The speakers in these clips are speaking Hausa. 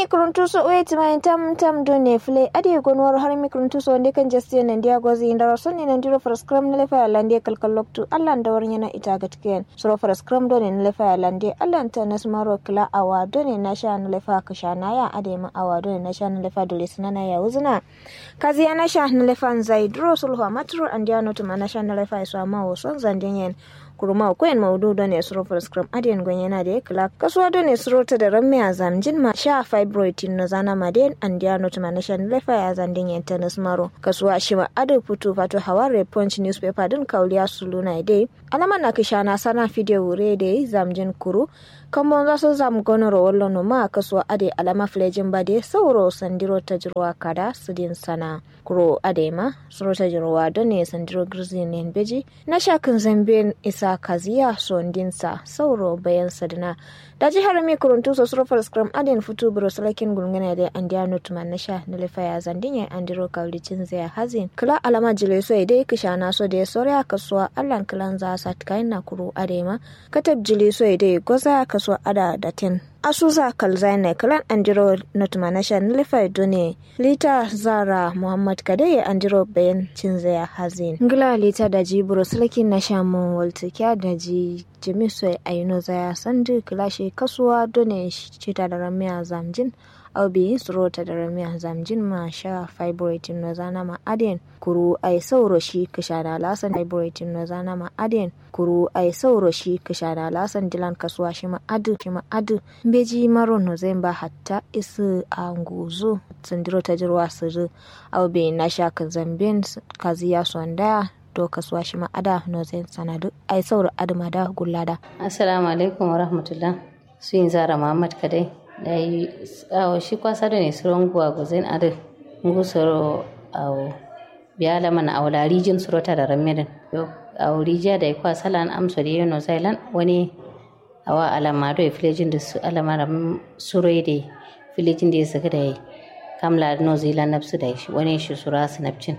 harami kuruntuso wait my tam tam do ne fle ade gonwar harami kuruntuso wande kan jasti nan dia gozi indara sonni nan diro for scrum ne lefa lande kalkal loktu allah da warnya na ita gatken suro for scrum do ne lefa lande allah ta nasmaro kila awa do ne na sha na lefa kasha na ya ade ma awa do ne na sha na lefa dole sunana ya uzuna kazi ya na sha na lefa zai dro sulhu matru andia notu ma na sha na lefa iso ma wo son zandenyen kuruma ko en maudu don ne suro for scrum adian gwen yana da kala kasuwa don ne suro ta da ramme a zamjin ma sha fibroid no zana maden and dia not manation lefa ya zandin yan tennis maro kasuwa shi ma adu putu fato haware punch newspaper din kauliya suluna dai alama na kisha na sana video wure da zamjin kuru kamar za su zamu gonoro wallo no ma kasuwa ade alama flejin ba de sauro sandiro ta jirwa kada su din sana kuro ade ma suro ta jirwa don ne sandiro grizzly ne beji na shakin zambiyan isa kaziya sondinsa sauro bayan sadina da jihar mai kuruntu so suro far scrum adin futu bro salakin gulgana da andiya nutman na sha na lifaya zandinya andiro kaulicin zai hazin kula alama jile so dai kisha na so da soriya kasuwa allan kilan za sa kayan na kuro ade ma katab jile so dai goza kasuwa ada da tin asusa kalzaine kalan andiro nutmanasha nilifa done lita zara muhammad kadeye andiro bayan cinzaya hazin ngila lita da ji buro sulaki na shamu walta kya da ji jimiso ayino zaya sandu kilashe kasuwa done cita da ramiya zamjin au bi surota da ramiya zamjin ma sha fibroitin na zana ma aden kuru ai sauro shi kisha da lasan fibroitin na zana ma aden kuru ai sauro shi kisha da lasan dilan kasuwa shi ma adu shi ma adu beji maro no zemba hatta isu anguzo sandiro ta jirwa sirri au bi na sha ka zambin kaziya sonda to kasuwa shi ma ada no zen sanadu ai sauro adama da gullada assalamu alaikum wa rahmatullah su yin zara muhammad kadai da yi awo shi kwasa da ne suron guwa guzen adu ngu soro awo biyala mana awo la rijin surota da ramirin yo awo rijiya da ya kwasa lan amso da yano zailan wani awa alama do filejin da su alama da surai da filejin da ya saka da yi kam la no zila nafsu da shi wani shi sura sinapcin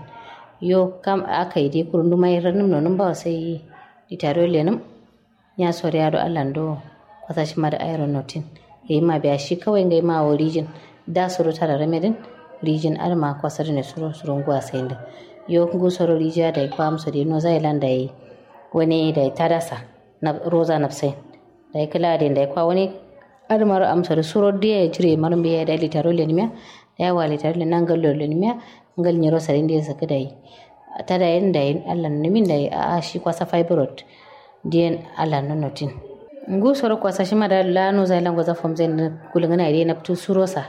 yo kam aka yi dai kurundu mai ranin nonin ba sai ditaro lenin ya sori ya do allan do kwasa shi ma da iron notin ya yi ma biya shi kawai ga ma wa rijin da suru ta da ramedin rijin alma kwasar ne suru surun guwa sai da yo kungu soro rijiya da kwa amsa da no zai lan da yi wani da ta dasa na roza na sai da ya kula da ya kwa wani almar amsa da suro da ya jire marin biya da litaro lenimiya da ya wa litaro lenan gallo lenimiya ngal nyiro sarin da ya saka da yi ta da yin da yin allah nimin da a shi kwasa fibroid diyan allah nonotin ngu soro kwasa shi mada la no zai lango za fom zai kulungana ide naptu surosa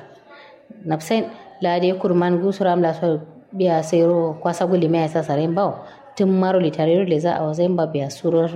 napsen la de kurman gu soro am la so biya sero kwasa guli me sa sare bawo tun maro litare le za a zai ba biya suror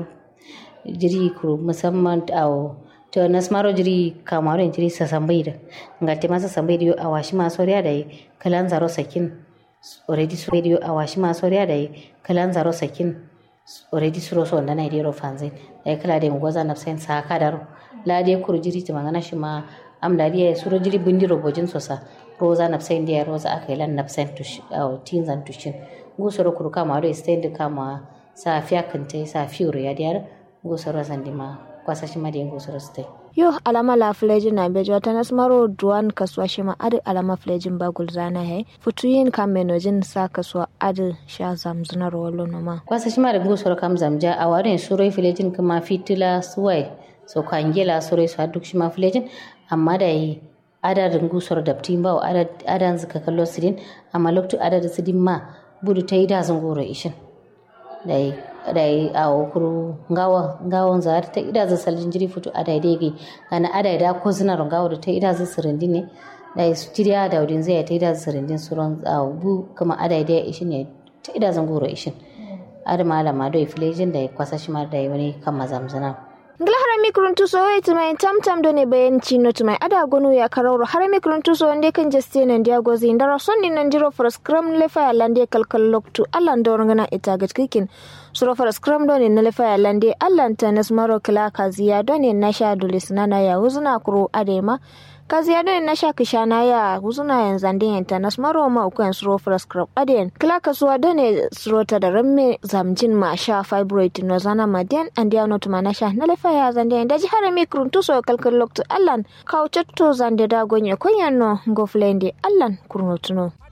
jiri kuru musamman awo to nas maro jiri kamaro jiri sa sambai da ngate masa sambai dio awashi ma soriya da kalan zaro sakin already so radio awashi ma soriya da kalan zaro sakin already suro so ndana ide ro fanzin da kala de ngoza na sen sa kadaro la de kur jiri ti mangana shi ma am da dia suro jiri bindi ro bojin sosa roza na sen dia roza akai lan na sen to au tinzan tushin go suro kur kama do stand kama sa fiya kante sa fiuro ya dia go suro sandima kwasa shi ma de go suro stay yo alama la flejin na bejo ta nasmaro duwan kasuwa shi ma adi alama flejin ba gulzana he futuyin kamenojin sa kasuwa adi sha zamzuna rolo noma kwasa shi ma da gusoro kam zamja a warin surai filejin kuma fitila suwai so kwangela surai su duk shi ma filejin amma da yi adadin gusoro da tin ba adan zaka kallo sidin amma loktu adadin sidin ma budu ta yi da zungoro ishin da yi da yi a okuru ngawa ngawon za ta ida za saljin jiri futu a daidai gi ana ada da ko suna ngawa da ta ida za sirindi ne da yi jiriya da udin zai ta ida za sirindin suron a bu kuma ada da ishin ne ta ida zan goro ishin ada malama do ifilejin da ya kwasa shi ma da yi wani kan mazamzana ngila harami kuruntu so wai tumai tam tam do ne bayan chino tumai ada gonu ya kararo harami kuruntu so wande kan jeste nan dia gozi ndara sonni nan diro for scrum le fa lande kalkal loktu allan do ngana ita gat kikin suro for scrum do ne na le fa lande allan ta nas maro kala kaziya do ne na sha dulis nana ya uzna kuro adema kazi ya na sha kishana ya guzuna yan zande yan tanas maro ma uku yan suro prescribe aden kila kasuwa done suro ta da ramme zamjin ma sha fibroid no zana madian and ya not mana sha na lefa ya zande yan daji harami kuruntu so kalkal lokto allan kaucetto zande da gonye konyan no ngoflende allan kurnotuno